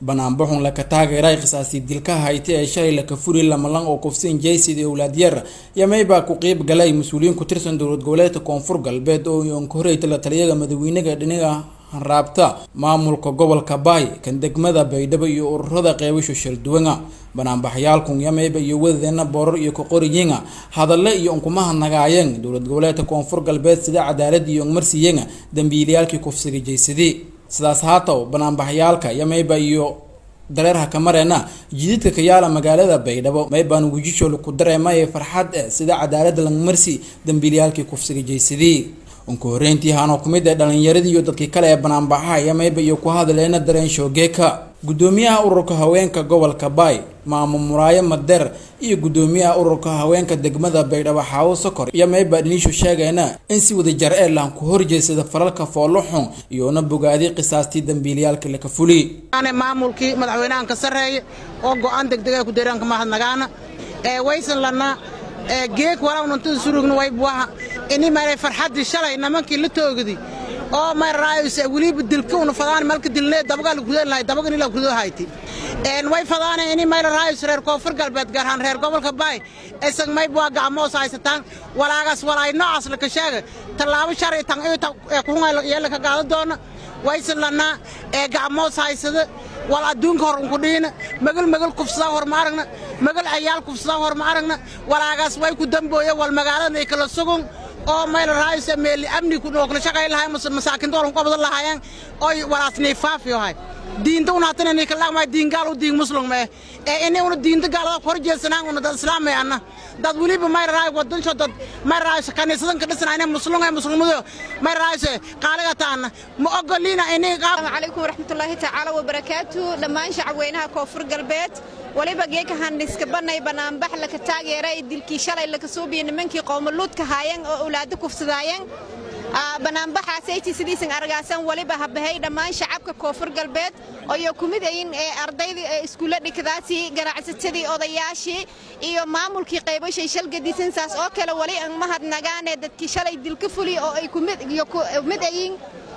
banaanbaxun laka taageeray qisaastii dilka hayti ee shalay laka furi lamalan oo kufsiin jaysid owlaadyar yamay baa ku qeyb galay mas-uuliyiin ku tirsan dowlad goboleedka koonfur galbeed oo yoonka la taliyaga madaxweynaga dhinaga hanraabta maamulka gobolka baay kan degmada baydhabo iyo ururada qeybasho shalduwanga banaanbaxyaalkun yamayba iyo wadadeena boorar iyo kaqoriyenga hadale iyo unkumaha nagaayeen dowlad goboleedka koonfur galbeed sida cadaalad iyo ongmarsiyenga dambiilayaalkii kufsiga jaysadii sidaas haataw banaanbaxyaalka yamayba iyo dareerha kamareena jididka kayaala magaalada baydhabo maybaan wejishoole ku dareemay farxad eh sida cadaalada langmarsi dambiilayaalkii kufsiga jaysadii unka horeyntii haanoo kumid ee dhalinyaradii iyo dadkii kale ee banaanbaxaha yamayba iyo ku hadleena dareen shoogeeka gudoomiyaha ururka haweenka gobolka baay maamo muraayo madeer iyo gudoomiyaha ururka haweenka degmada baydhabo xaawo sokor yamayba dhiniishu sheegayna in si wadajar ee laan ku horjeedsada falalka foolo xun iyoona bogaadi qisaastii dambiilayaalka laka fuli maamulkii madaxweynahan ka sarreeya oo go-aan degdega ku deeranka mahadnagaana ee waysan lana geeg walawnantada surugna waybuwaha ini maray farxaddii shalay nimankii la toogdi oo mararaayse weliba dilka una fadaan malka dilne dabaga la kudan lahay dabaga ila kudo hayti een way fadaane ini mararaayse reer koonfur galbeed gaar ahaan reer gobolka baay isag may bua gacmoos haysataan walaagaas walaay noocaas la ka sheega tallaabo sharci tan ee kuhunga yeela ka qaada doona waysan lanaa ee gacmoos haysada wal adduunka hor unku dhiina magal magal kufsadaa hor ma aragna magal cayaal kufsadaa hor ma aragna walaagaas way ku dambooya wal magaalada kala sugun oo mayla raayse meeli amni ku nookla shaqay lahay masaakin doolku qabada lahaayeen oy walaasnay faafiyo hay diinta una hatana ni kala ma diin gaal u diin muslim ma ee in una diinta gaalada kor jeesanaan una dad islaam ma ana dad waliba may raay wadan soo dad may raay kaniisadan ka dhisnaa muslim ay muslimadu may raay qaaliga taana ma ogolina in assalamu alaykum warahmatullahi ta'ala wa barakatuh dhamaan shacabweynaha koonfur galbeed waliba geeka handhiska banay banaanbax laka taageeray dilkii shalay laka soo biyay nimankii qowmaluudka haayeen oo awlaado kufsadaayeen banaanbaxaasaytii sidiisan argaasan waliba habahay dhammaan shacabka koonfur galbeed oo kumid ayin ee ardaydii ee iskuulla dhigdaasii ganacsatadii odayaashii iyo maamulkii qaybashay shalgadiisan saas oo kale wali aan mahadnagaane dadkii shalay dilka fuli oo ay kumid ayin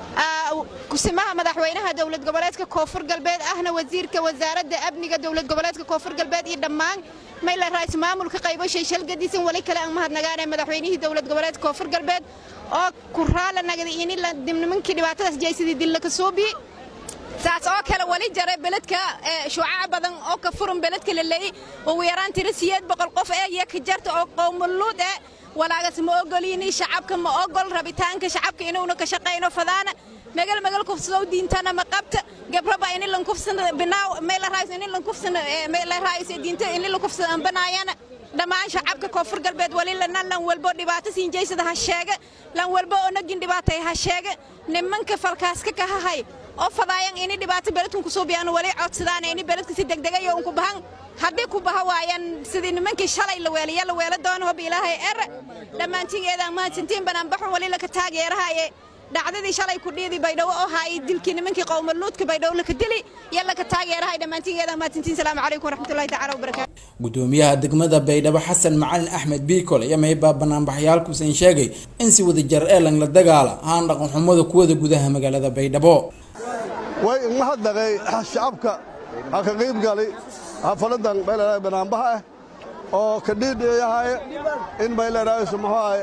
kusimaha madaxweynaha dowlad goboleedka koonfur galbeed ahna wasiirka wasaaradda amniga dowlad goboleedka koonfur galbeed iyo dhammaan mayla raais maamulka qaybashay shalgadiisan wali kale aan mahadnagaane madaxweynihii dowlad goboleedka koonfur galbeed oo ku raala nagday ini nimankii dhibaatadaas jaysadii dilla ka soo biye saas oo kale wali jara beledka shuucaca badan oo ka furan beledka la leeyay ugu yaraan tiro siyeed boqol qof ee iyo ka jarta oo qowmaluud eh walaagas ma ogolini shacabka ma ogol rabitaanka shacabka inuuna ka shaqayno fadaana magal magal kufsado diintana ma qabta gabraba in lan kufsan binaaw meel raayis in lan kufsan meel raayis diinta in lan kufsan banaayana dhammaan shacabka koonfur galbeed wali lana lan walbo dhibaato siin jeysada ha sheega lan walbo oo nagin dhibaatay ha sheega nimanka falkaaska ka hahay oo fadaayan ini dhibaato beledkan kusoo biyaan wali codsadaan ini beledka si degdega iyo unku bahan haddii ku baha waayaan sidii nimankii shalay la weelaya la weela doono hob ilaahay er dhammaantigeedaan mahadsantiin banaanbaxo wali laka taageerahaye dhacdadii shalay ku dhiidi baydhabo oo haay dilkii nimankii qowmaluudka baydhabo laka dili iyo laka taageerahay dhammaantigeedaan mahadsantiin salaamu calaykum waraxmatullahi tacala wabarakaatu gudoomiyaha degmada baydhabo xasan macalin axmed biikol yamaybaa banaanbaxyaalkuusan sheegay in si wada jar ee lang la dagaala haan dhaqan xumada kuwada gudaha magaalada baydhabo way mahadnaqay shacabka ha ka qayb galay xafaladan bayleedahay banaanbaha ah oo ka dhiidhiyahay in bayleedhahayso muxuu ahay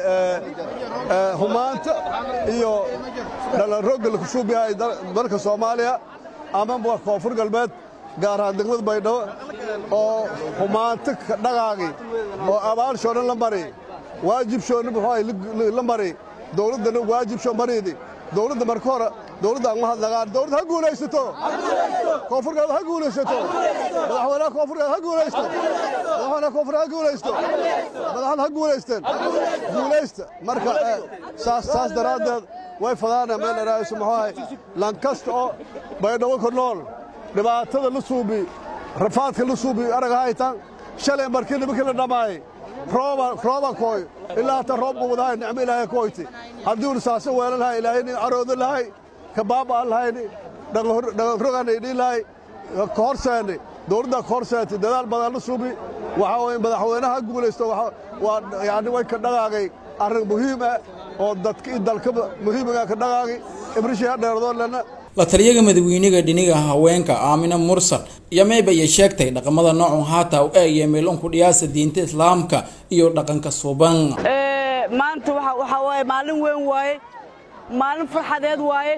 humaanta iyo dhalanroogga la kushuubiyahay dalka soomaaliya ama koonfur galbeed gaar ahaan degmada baydhabo oo humaanto ka dhaqaaqi oo abaalshoo dhan la mari waajibshoona muxuu ahay la mari dowladdana waajibsho mariidi dowladda marka hore dowladda aan mahadnaqaan dowladda ha guulaysato koonfur galbeed ha guulaysato madaxweynaha koonfur galbeed ha guulaysto madaxweynaha koonfur ha guulaysto madaxda ha guulaysteen guulaysta marka saas saas daraaddeed way fadaana meel dheraayiso muxuu ahay lankasta oo baydhabo ku nool dhibaatada la suubi rafaadka la suubi arag haytan shalay markii nimankii la dhammaayay rooba rooba kooy ilaa hata roobku wadahay nicmo ilaahay kooyti haddii unu saasa weelan lahay ilaahay nin caroodo lahay ka baaba'an lahayni dhaqanroganay dhiin lahay ka horseeni dowladdaa ka horseentay dadaal badan la suubi waxaa weye madaxweynaha guulaysto waa yani way ka dhaqaaqay arrin muhiim ah oo dadka i dalka muhiimiga ka dhaqaaqi ibrishii ha dheerdoon lena la taliyaga madaweynega dhiniga haweenka aamina mursal iyo mayba iyo sheegtay dhaqamada noocun haata u eegaya meelonku dhiyaasa diinta islaamka iyo dhaqanka suban maanta waxaa waaye maalin weyn waaye maalin farxadeed waaye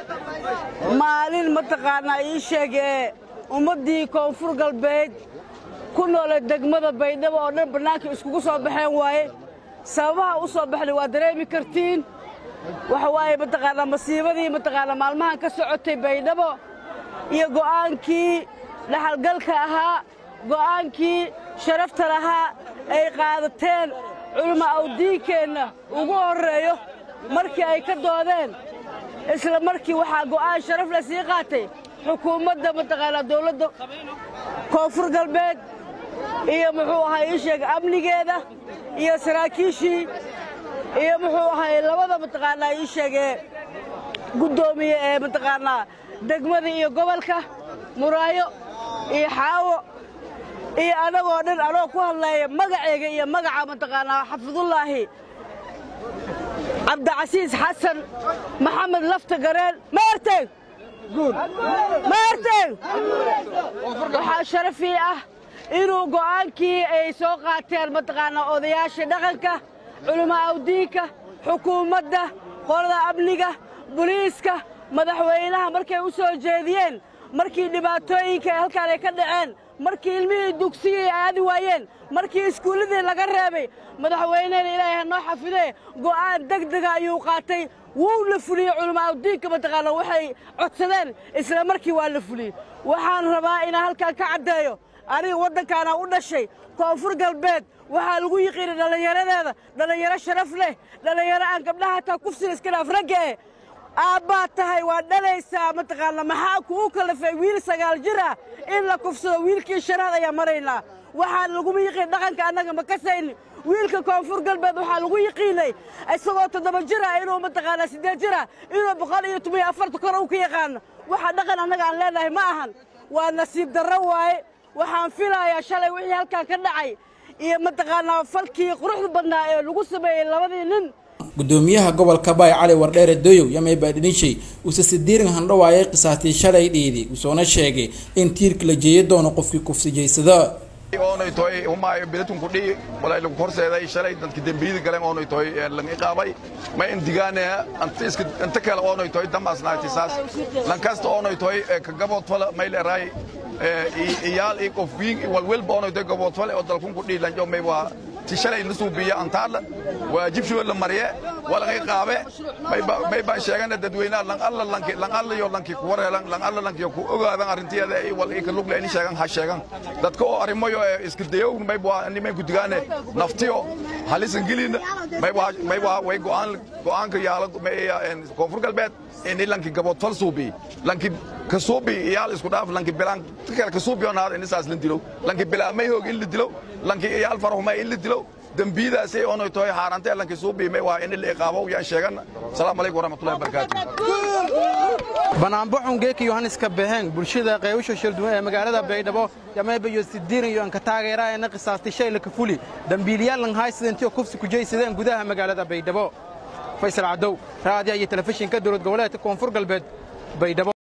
maalin mataqaanaa ii sheegee ummaddii koonfur galbeed ku noole degmada baydhabo oo dhan bannaanka iskugu soo baxeen waaye sababaha u soo baxnay waa dareemi kartiin waxa waaye mataqaanaa masiibadii mataqaanaa maalmahan ka socotay baydhabo iyo go'aankii dhaxalgalka ahaa go'aankii sharafta lahaa ay qaadateen culimo awdiinkeenna ugu horreeyo markii ay ka doodeen isla markii waxaa go'aan sharaf la sii qaatay xukuumadda mataqaanaa dawladda koonfur galbeed iyo muxuu ahay ii sheega amnigeeda iyo saraakiishii iyo muxuu ahay labada mataqaanaa ii sheegee guddoomiye ee mataqaanaa degmada iyo gobolka muraayo iyo xaawo iyo anagoo dhan anoo ku hadlaya magaceyga iyo magaca mataqaanaa xafidullaahi cabdicasiis xasan maxamed lafta gareen ma arteg ma arteg waxaa sharafii ah inuu go'aankii ay soo qaateen mataqaanaa odayaasha dhaqanka culimo awdiinka xukuumadda qolada amniga boliiska madaxweynaha markay u soo jeediyeen markii dhibaatooyinka halkaan ay ka dhaceen markii ilmihii dugsigii aadi waayeen markii iskuulladii laga reebay madaxweynehena ilaahay ha noo xafidee go'aan deg dega ayuu qaatay wuu la fuliyey culimo awdiinka mataqaana waxay codsadeen isla markii waa la fuliyey waxaan rabaa inaan halkaan ka caddeeyo aniga waddankaana u dhashay koonfur galbeed waxaa lagu yiqiinay dhallinyaradeeda dhallinyaro sharaf leh dhallinyaro aan gabdhaha hataa kufsina iska dhaaf ragga eh aabbaad tahay waa dhalaysaa mataqaana maxaa kugu kalafay wiil sagaal jir ah in la kufsado wiilkii shanaad ayaa maraynaa waxaan laguma yiqiin dhaqanka annaga ma kasayni wiilka koonfur galbeed waxaa lagu yiqiinay isagoo toddoba jir ah inuu mataqaanaa siddeed jir ah inuu boqol iyo toban iyo afarta kor uu ka yaqaano waxa dhaqan annaga aan leenahay ma ahan waa nasiib darro waaye waxaan filayaa shalay wixii halkaan ka dhacay iyo mataqaanaa falkii quruxda badnaa ee lagu sameeyey labadii nin gudoomiyaha gobolka baay cali wardheere doyow yamay baadhinishay uuse sidiirin handhawaayay qisaastii shalay dhiidi usoona sheegay in tiirka la jeeya doono qofkii kufsijaysada oonay toy humaayo bilatunku dhii walay lagu horseeday shalay dadki dembiyada galeen oonay toy lan iqaabay ma indigaane anta iska anta kale oonay toy damaasnaati saas lan kasta oonay toy ka gabood fala mayl eraay iyaal i qof wiig walwelba oonay toy gabood fale oo dalkunku dhii lanjo may waa ti shalay la suubiya antaadla waajibshoo la mariye walaga iqaabe may baan sheegana dadweynaha lan alla lanki lan alla yo lanki ku wareelan lan alla lanki ku ogaadan arrinteeda ay wal ika lugle ini sheegan ha sheegan dadka oo arrimayo iska dayow may baa ni may gudigaane naftiyo halisan gelina may baa may baa way go'aan go'aanka yaala may koonfur galbeed ini lanki gabood fal suubi lanki ka suubi iyaal isku dhaaf lanki bilaan kale ka suubi oo naad ini saas lan dilo lanki bilaa may hoog in la dilo lanki iyaal farahuma in la dilo dembiidaasay oonay tahay xaarantee lanki suubiimay waa in la iqaabo yaan sheegana asalaamu calaykum waraxmatullahi wabarakaatu banaanbaxun geeka yohanniska beheng bulshada qeybasha shilduwan ee magaalada baydhabo yamayba iyo sidiiran iyo anka taageeraayana qisaastay shay laka fuli dambiiliyaal lan haysidentiyo kufsi kujaysadeen gudaha magaalada baydhabo faysal cadow raadiya iyo telefishinka dowlad goboleedka koonfur galbeed baydhabo